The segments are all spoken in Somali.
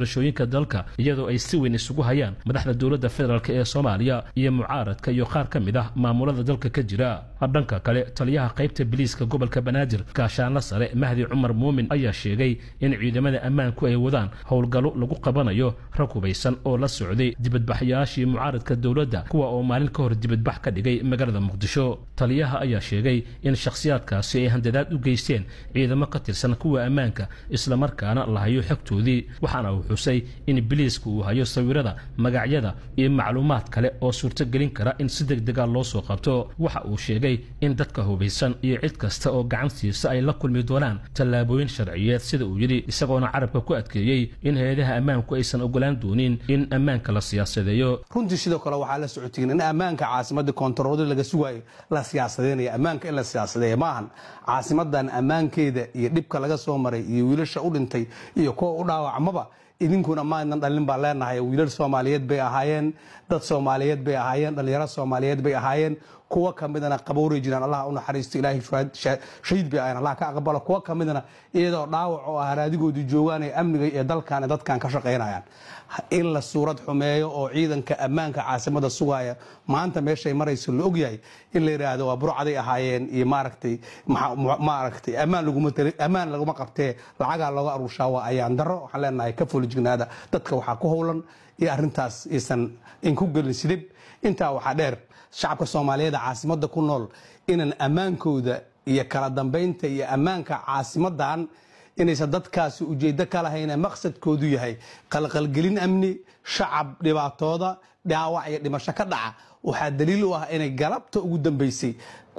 doorashooyinka dalka iyadoo ay si weyn isugu hayaan madaxda dowladda federaalk ee soomaaliya iyo mucaaradka iyo qaar ka mid ah maamulada dalka ka jira dhanka kale taliyaha qaybta biliiska gobolka banaadir gaashaanla sare mahdi cumar muumin ayaa sheegay in ciidamada ammaanku ay wadaan howlgallo lagu qabanayo rag hubaysan oo la socday dibadbaxyaashii mucaaradka dowladda kuwa oo maalin ka hor dibadbax ka dhigay magaalada muqdisho taliyaha ayaa sheegay in shakhsiyaadkaasi ay handadaad u geysteen ciidamo ka tirsan kuwa ammaanka islamarkaana la hayo xogtoodii waxaana uu xusay in biliiska uu hayo sawirada magacyada iyo macluumaad kale oo suurtogelin kara in si degdega loo soo qabto waxa uu sheegay in dadka hubaysan iyo cid kasta oo gacan siisa ay la kulmi doonaan tallaabooyin sharciyeed sida uu yidhi isagoona carabka ku adkeeyey in hay-adaha ammaanku aysan ogolaan doonin in ammaanka la siyaasadeeyo runtii sidoo kale waxaa la socotiin in ammaanka caasimadda koontaroolada laga sugaayo la siyaasadeynaya ammaanka in la siyaasadeeya maahan caasimadan ammaankeeda iyo dhibka laga soo maray iyo wiilasha u dhintay iyo kuwa u dhaawacmaba idinkuna maadnan dhalin baan leenahay wiilal soomaaliyeed bay ahaayeen dad soomaaliyeed bay ahaayeen dhallinyaro soomaaliyeed bay ahaayeen kuwa ka midana qabowray jiraan allah u naxariisto ilaahay shahiid bay ahayen allah ka aqbalo kuwa ka midana iyadoo dhaawac oo ah raadigoodii joogaan ee amniga iyo dalkan dadkan ka shaqaynayaan in la suurad xumeeyo oo ciidanka ammaanka caasimada sugaya maanta meeshay marayso la ogyahay in la yidhaahdo waa burcaday ahaayeen iyo maaragtay maaragtay ammaan laguma qabtee lacagaa looga aruushaa waa ayaan daro waxaan leenahay ka folijignaada dadka waxaa ku howlan iyo arrintaas aysan inku gelin sidib intaa waxaa dheer shacabka soomaaliyeed caasimada ku nool inaan ammaankooda iyo kala dambaynta iyo ammaanka caasimadan inaysan dadkaasi ujeeddo ka lahayne maqsadkoodu yahay qalqalgelin amni shacab dhibaatooda dhaawac iyo dhimasho ka dhaca waxaa daliil u ah inay galabta ugu dambeysay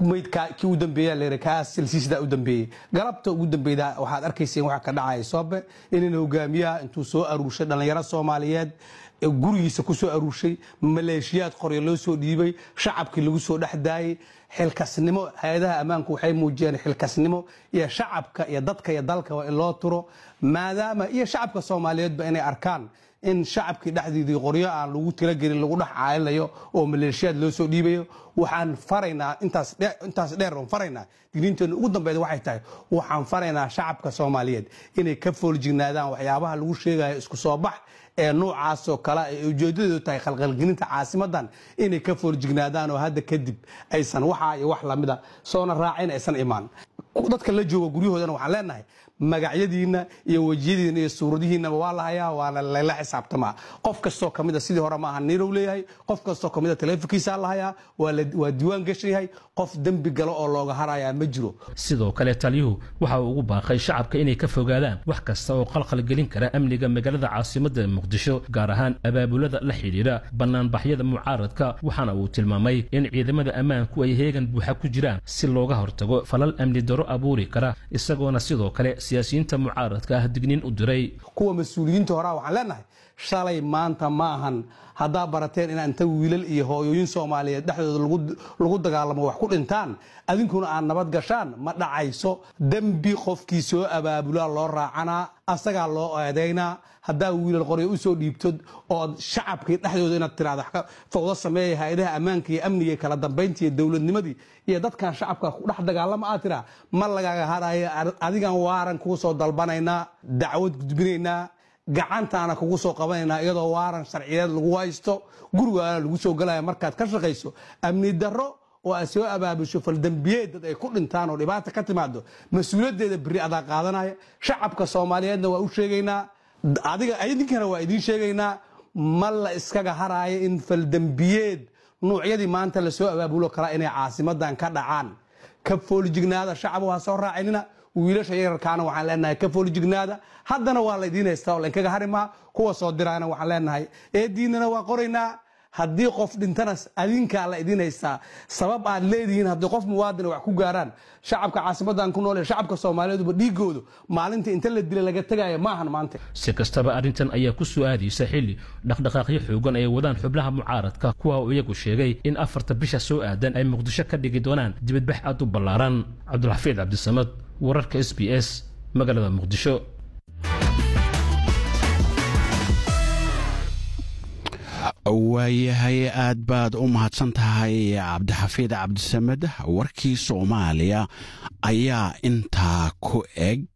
kii u dambeeya kaas silsiisdaa u dambeeyey galabta ugu dambeyda waxaad arkayseen waxa ka dhacaya soobe inan hogaamiyaha intuu soo aruurshay dhallinyaro soomaaliyeed gurigiisa ku soo aruurshay maleeshiyaad qoryo loo soo dhiibay shacabkii lagu soo dhex daayay xilkasnimo hay-adaha ammaanku waxay muujiyeen xilkasnimo iyo shacabka iyo dadka iyo dalka waa in loo turo maadaama iyo shacabka soomaaliyeedba inay arkaan in shacabkii dhexdiidii qoryo aan lagu talagelin lagu dhex caayinayo oo maleeshiyaad loo soo dhiibayo waxaan faraynaa intaas dheer oon faraynaa digniinteena ugu dambeyd waxay tahay waxaan faraynaa shacabka soomaaliyeed inay ka fooljignaadaan waxyaabaha lagu sheegayo isku soo bax ee noocaasoo kale ay ujeedadeedu tahay khalqalgelinta caasimadan inay ka fooljignaadaan oo hadda kadib aysan waxaa iyo wax lamida soona raacin aysan imaan dadka la jooga guryahoodana waxaan leenahay magacyadiinna iyo wejiyadiina iyo suuradihiinaba waa la hayaa waana layla xisaabtamaa qof kastoo kamida sidii hore maaha nirow leeyahay qof kastoo kamida taleefonkiisaa la hayaa waa diiwaan gashan yahay qof dembi galo oo looga harayaa ma jiro sidoo kale taliyuhu waxa uu ugu baaqay shacabka inay ka fogaadaan wax kasta oo qalqalgelin kara amniga magaalada caasimada muqdisho gaar ahaan abaabulada la xidhiidha banaanbaxyada mucaaradka waxaana uu tilmaamay in ciidamada ammaanku ay heegan buuxa ku jiraan si looga hortago falal amni daro abuuri kara isagoona sidoo kale siyaasiyiinta mucaaradka ah digniin u diray kuwa mas-uuliyiinta horaa waxaan leenahay shalay maanta ma ahan haddaa barateen inaa inta wiilal iyo hooyooyin soomaaliyeed dhexdooda lagu dagaalamo wax ku dhintaan adinkuna aad nabad gashaan ma dhacayso dembi qofkii soo abaabulaa loo raacanaa asagaa loo eedaynaa haddaa wiilal qoryo u soo dhiibtod ood shacabkii dhexdooda inaad tiraada fawdo sameeya hay-adaha ammaanka iyo amniga iyo kala dambaynta iyo dowladnimadii iyo dadkan shacabka ku dhex dagaalama aad tiraa ma lagaga harayo adigan waaran kuu soo dalbanaynaa dacwad gudbinaynaa gacantaana kugu soo qabanaynaa iyadoo waaran sharciyeed lagu haysto gurigaana lagu soo galaya markaad ka shaqayso amni darro oo aad soo abaabusho faldembiyeed dad ay ku dhintaan oo dhibaata ka timaado mas-uuliyaddeeda beri adaa qaadanaya shacabka soomaaliyeedna waa u sheegaynaa adiga idinkana waa idiin sheegaynaa ma la iskaga haraayo in faldembiyeed nuucyadii maanta lasoo abaabulo kalaa inay caasimadan ka dhacaan ka foolijignaada shacab ha soo raacinina wiilasha yararkaana waxaan leenahay ka foolijignaada haddana waa laydiin haystaa oo laynkaga harimaa kuwa soo diraana waxaan leenahay eediinana waa qoraynaa haddii qof dhintana adinkaa la idiin haystaa sabab aad leedihiin haddii qof muwaadina wax ku gaaraan shacabka caasimadan ku nool ee shacabka soomaaliyeeduba dhiigoodu maalinta inta la dila laga tegaya maahan maanta si kastaba arrintan ayaa ku soo aadaysa xilli dhaqdhaqaaqyo xoogan ay wadaan xubnaha mucaaradka kuwa uu iyagu sheegay in afarta bisha soo aadan ay muqdisho ka dhigi doonaan dibadbax aad u ballaaran cabdulxafiid cabdisamad wararka s b s magaalada muqdisho waayahay aad baad u mahadsan tahay cabdixafiid cabdisamed warkii soomaaliya ayaa intaa ku eg